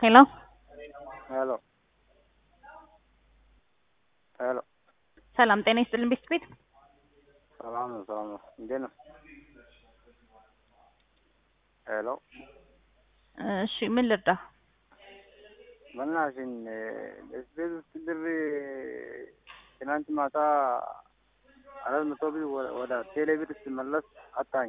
ሄሎ ሄሎ ሄሎ ሰላም ጤና ይስጥልን ቤት ቤት ሰላም ነው ሰላም ነው እንዴት ነው ሄሎ እሺ ምን ልርዳ በእናትሽን ቤት ውስጥ ብር ትናንት ማታ አራት መቶ ብር ወደ ቴሌ ብር ስመለስ አጣኝ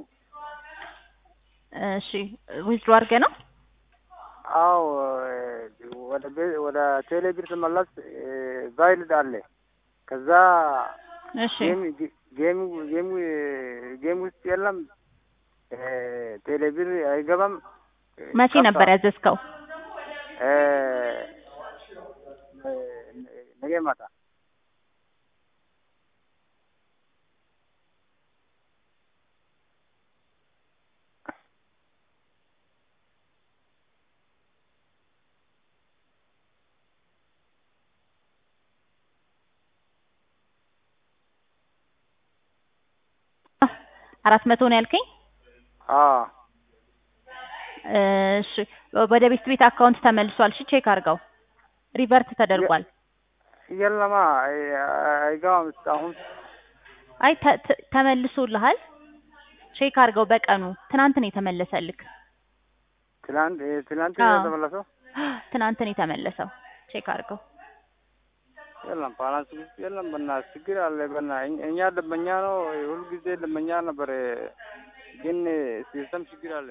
እሺ ዊዝድሮ አድርገህ ነው አዎ ወደ ቤ- ወደ ቴሌ ብር ስመለስ ቫይልድ አለ ከዛ እሺ ጌም ጌም ጌም ጌም ውስጥ የለም ቴሌ ብር አይገባም መቼ ጠፋ። ነበር ያዘዝከው እ ነገ ማታ አራት መቶ ነው ያልከኝ አዎ እሺ ወደ ቤት ቤት አካውንት ተመልሷል እሺ ቼክ አድርገው ሪቨርት ተደርጓል የለማ አይ- አይገባም እስካሁን አይ ተ- ተ- ተመልሶልሃል ቼክ አድርገው በቀኑ ትናንት ነው የተመለሰልክ ትላንት ትላንት አዎ። የተመለሰው ትናንት ነው የተመለሰው ቼክ አድርገው የለም ባላንስ ውስጥ የለም። በእናትህ ችግር አለ። በእናትህ እኛ ደንበኛ ነው ሁልጊዜ ደንበኛ ነበር፣ ግን ሲስተም ችግር አለ።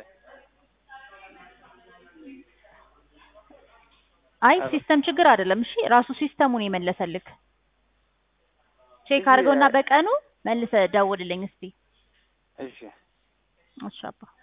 አይ አዎ። ሲስተም ችግር አይደለም እሺ ራሱ ሲስተሙን የመለሰልክ ቼክ እሺ፣ አድርገውና እ- በቀኑ መልሰህ ደውልልኝ እስቲ እሺ እሺ አባ